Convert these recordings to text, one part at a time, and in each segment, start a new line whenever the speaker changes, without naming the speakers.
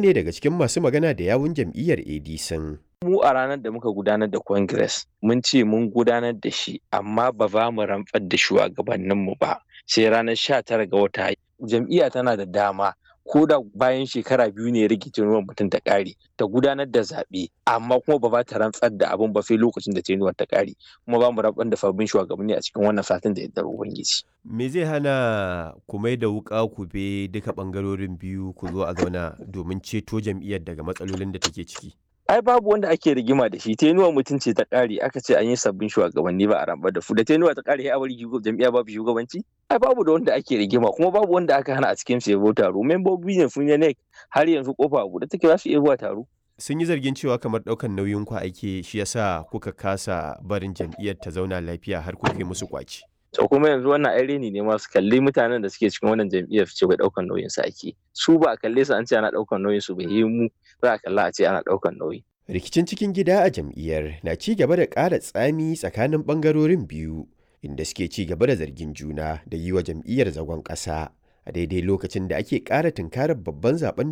ne daga cikin masu magana da yawun jam'iyyar ADC.
mu a ranar da muka gudanar da congress mun ce mun gudanar da shi amma ba za mu rantsar da shugabanninmu ba sai ranar 19 ga wata jam'iyya tana da dama ko da bayan shekara biyu ne rikicin ruwan mutum ta ƙare ta gudanar da zaɓe amma kuma ba za ta rantsar da abin ba sai lokacin da tenuwar ta ƙare kuma ba mu rantsar da sabbin shugabanni a cikin wannan satin da yardar ubangiji.
Me zai hana ku mai da wuƙa ku be duka ɓangarorin biyu ku zo a zauna domin ceto jam'iyyar daga matsalolin da take ciki?
ai babu wanda ake rigima da shi tenuwa mutum ce ta ƙare aka ce an yi sabbin shugabanni ba a rambar da su da tenuwa ta ƙare a bari jam'iyya babu shugabanci ai babu da wanda ake rigima kuma babu wanda aka hana a cikin su yabo taro membobi ne sun yi har yanzu kofa a buɗe take za su iya zuwa taro
sun yi zargin cewa kamar ɗaukan nauyin ku ake shi yasa kuka kasa barin jam'iyyar ta zauna lafiya har kuka yi musu kwaci
to kuma yanzu wannan ai reni ne ma su kalli mutanen da suke cikin wannan jam'iyyar su ce bai ɗaukan nauyin su ake su ba a kalle su an ce ana ɗaukan nauyin su bai yi mu za a kalla a ce ana ɗaukan nauyi
Rikicin cikin gida a jam'iyyar na ci gaba da ƙara tsami tsakanin ɓangarorin biyu, inda suke ci gaba da zargin juna da yi wa jam'iyyar zagon ƙasa a daidai lokacin da ake ƙara tunkarar babban zaben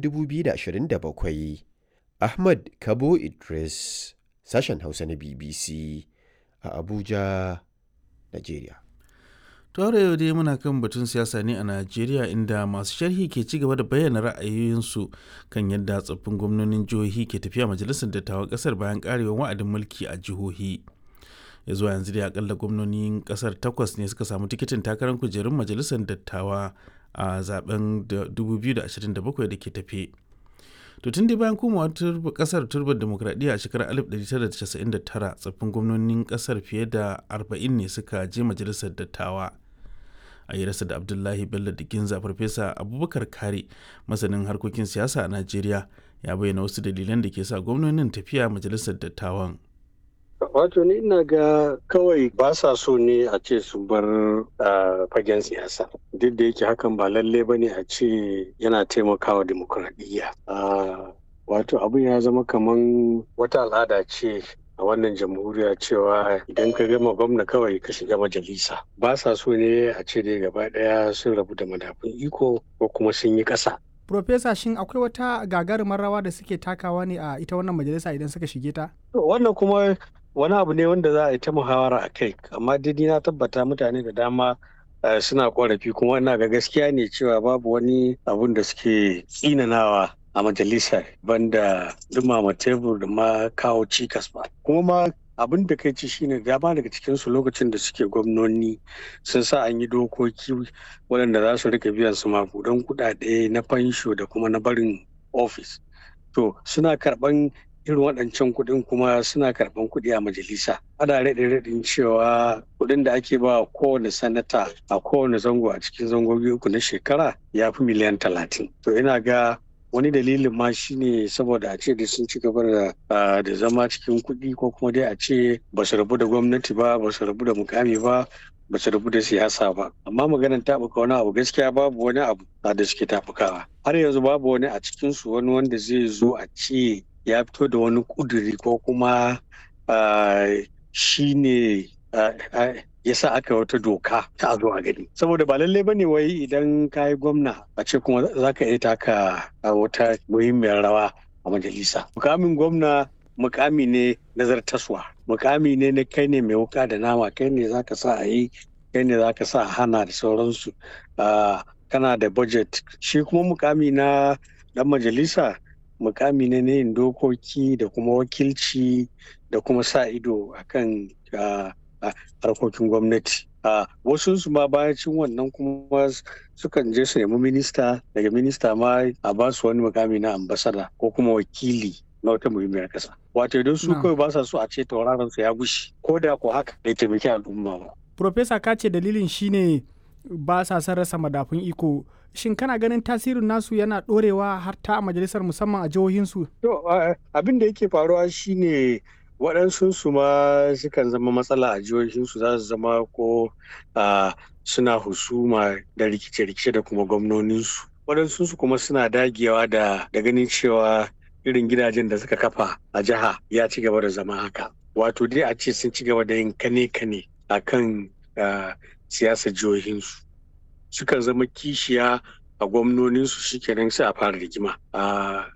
2027. Ahmad Kabo Idris, sashen Hausa na BBC a Abuja, Najeriya.
Tore yau dai muna kan batun siyasa ne a Najeriya inda masu sharhi ke ci gaba da bayyana ra'ayoyinsu kan yadda tsoffin gwamnonin jihohi ke tafiya majalisar dattawan kasar bayan karewar wa'adin mulki a jihohi. Ya zuwa yanzu dai akalla gwamnonin kasar takwas ne suka samu tikitin takarar kujerun majalisar dattawa a zaben 2027 da ke tafe. To tun dai bayan komawa kasar turbar demokradiyya a shekarar 1999 tsoffin gwamnonin kasar fiye da 40 ne suka je majalisar dattawa. a yi rasa da abdullahi bello da ginza farfesa abubakar kare masanin harkokin siyasa a najeriya ya bayyana wasu dalilan da ke sa gwamnonin tafiya majalisar dattawan
wato ni ina ga kawai ba sa so ne a ce su bar fagen siyasa duk da yake hakan ba lalle ba ne a ce yana taimakawa demokuraɗiyya wato abin ya zama kaman wata al'ada ce a wannan jamhuriya cewa idan ka gama gwamna kawai ka shiga majalisa ba sa so ne a ce dai gaba daya sun rabu da madafun iko ko kuma sun yi ƙasa.
Profesa shin akwai wata gagarumar rawa da suke takawa ne a ita wannan majalisa idan suka shige ta?
Wannan kuma wani abu ne wanda za a yi ta muhawara a kai amma dai na tabbata mutane da dama suna korafi kuma ina ga gaskiya ne cewa babu wani abun da suke tsinanawa a majalisar banda dumama tebur da ma kawo cikas ba kuma ma abin da kai ci shine dama daga cikinsu lokacin da suke gwamnoni sun sa an yi dokoki waɗanda za su rika biyan su makudan kuɗaɗe na fansho da kuma na barin ofis to suna karɓan irin waɗancan kuɗin kuma suna karɓan kuɗi a majalisa ana raɗe raɗin cewa kuɗin da ake ba kowane sanata a kowane zango a cikin zangogi uku na shekara ya fi miliyan talatin to ina ga wani dalilin ma shine saboda a ce da sun ci gaba da zama cikin kuɗi ko kuma dai a ce ba su rabu da gwamnati ba ba su rabu da mukami ba ba su rabu da siyasa ba amma maganar taɓuka wani abu gaskiya babu wani abu da suke taɓukawa har yanzu babu wani a cikinsu wani wanda zai zo a ce ya fito da wani ƙuduri ko kuma shine ya sa aka wata doka ta zo a gani saboda ba lalle bane wai idan ka yi gwamna a ce kuma za ka iya taka wata muhimmiyar rawa a majalisa mukamin gwamna mukami ne nazartaswa mukami ne na kai ne mai wuka da nama kai ne za ka sa a yi kai ne za ka sa hana da sauransu kana da budget shi kuma mukami na dan majalisa mukami ne na yin dokoki da kuma wakilci da kuma sa ido akan harkokin gwamnati wasu su ma bayacin wannan kuma sukan je su nemi minista daga minista ma a ba su wani mukami na ambasada ko kuma wakili na wata muhimmiyar kasa wato idan su kawai ba sa so a ce tauraron su ya gushi ko da ko haka bai taimaki al'umma ba
Profesa ka ce dalilin shine ba sa son rasa madafun iko shin kana ganin tasirin nasu yana dorewa har ta a majalisar musamman a jihohinsu?
To abin da yake faruwa shine waɗansu su ma sukan zama matsala a jihohinsu za su zama ko suna husuma da rikice-rikice da kuma gwamnoninsu waɗansu su kuma suna dagewa da ganin cewa irin gidajen da suka kafa a jiha ya ci gaba da zama haka wato dai a ce sun ci gaba da yin kane-kane a kan siyasar jihohinsu sukan zama kishiya a gwamnoninsu shikenan sai a fara rigima